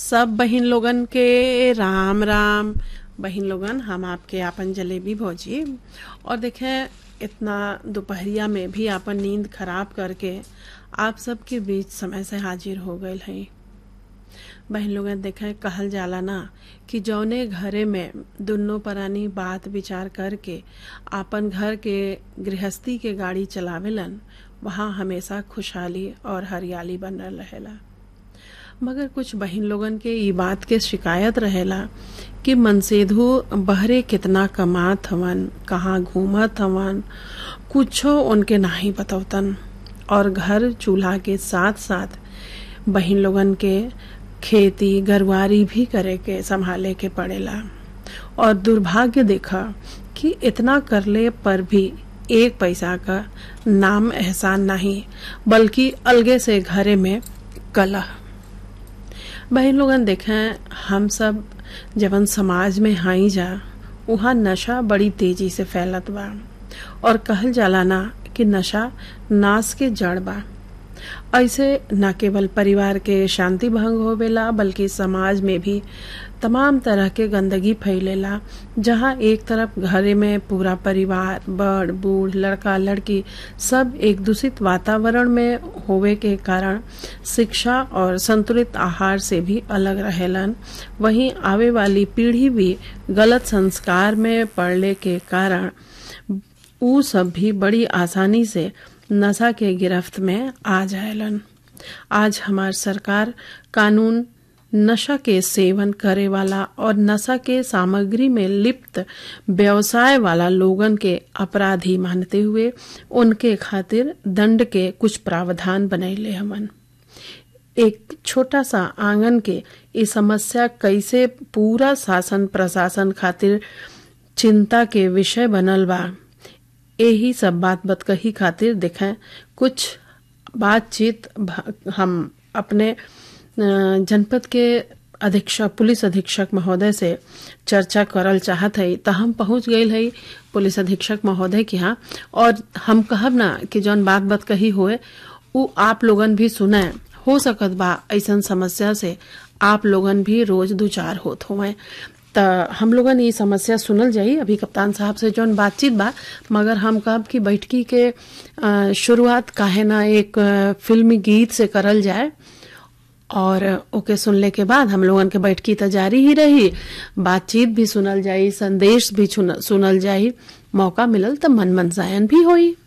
सब बहिन लोगन के राम राम बहिन लोगन हम आपके आपन जलेबी भौजी और देखें इतना दोपहरिया में भी आपन नींद खराब करके आप सबके बीच समय से हाजिर हो गए हैं बहन लोगन देखें कहल जाला ना कि जौने घरे में दुनों परानी बात विचार करके आपन घर के गृहस्थी के गाड़ी चलावेलन वहाँ हमेशा खुशहाली और हरियाली बनल रहेला मगर कुछ बहिन लोगन के ई बात के शिकायत रहेला कि मनसेधु बहरे कितना कमात हवन कहाँ घूमत हवन कुछो उनके नाही बतौतन और घर चूल्हा के साथ साथ बहिन लोगन के खेती गरवारी भी करे के संभाले के पड़ेला और दुर्भाग्य देखा कि इतना करले पर भी एक पैसा का नाम एहसान नहीं बल्कि अलगे से घरे में कलह बहन लोगन देखें हम सब जवन समाज में हाई जा वहाँ नशा बड़ी तेजी से फैलत बा और कहल जाला ना कि नशा नाश के जड़ बा ऐसे न केवल परिवार के शांति भंग होवेला बल्कि समाज में भी तमाम तरह के गंदगी फैलेला जहाँ एक तरफ घरे में पूरा परिवार बड़ बूढ़ लड़का लड़की सब एक दूषित वातावरण में होवे के कारण शिक्षा और संतुलित आहार से भी अलग रहेलन वहीं आवे वाली पीढ़ी भी गलत संस्कार में पड़ने के कारण ऊ सब भी बड़ी आसानी से नशा के गिरफ्त में आ जाएलन आज हमार सरकार कानून नशा के सेवन करे वाला और नशा के सामग्री में लिप्त व्यवसाय वाला लोगन के अपराधी मानते हुए उनके खातिर दंड के कुछ प्रावधान बनैले हमन एक छोटा सा आंगन के ये समस्या कैसे पूरा शासन प्रशासन खातिर चिंता के विषय बनल बा यही सब बात बतकही खातिर देखें कुछ बातचीत हम अपने जनपद के अधीक्षक पुलिस अधीक्षक महोदय से चर्चा करल चाहत है तो हम पहुंच गए है पुलिस अधीक्षक महोदय के यहाँ और हम कहब ना कि जौन बात बात कही हुए वो आप लोगन भी सुने हो सकत बा ऐसा समस्या से आप लोगन भी रोज दो चार होत हुए त हम लोगन ये समस्या सुनल जाई अभी कप्तान साहब से जौन बातचीत बा मगर हम कब की बैठकी के शुरुआत काहे ना एक फिल्मी गीत से करल जाए और ओके सुनले के बाद हम लोगन के बैठकी तो जारी ही रही बातचीत भी सुनल जाई संदेश भी सुनल जाई मौका मिलल तो मन मनसायन भी होई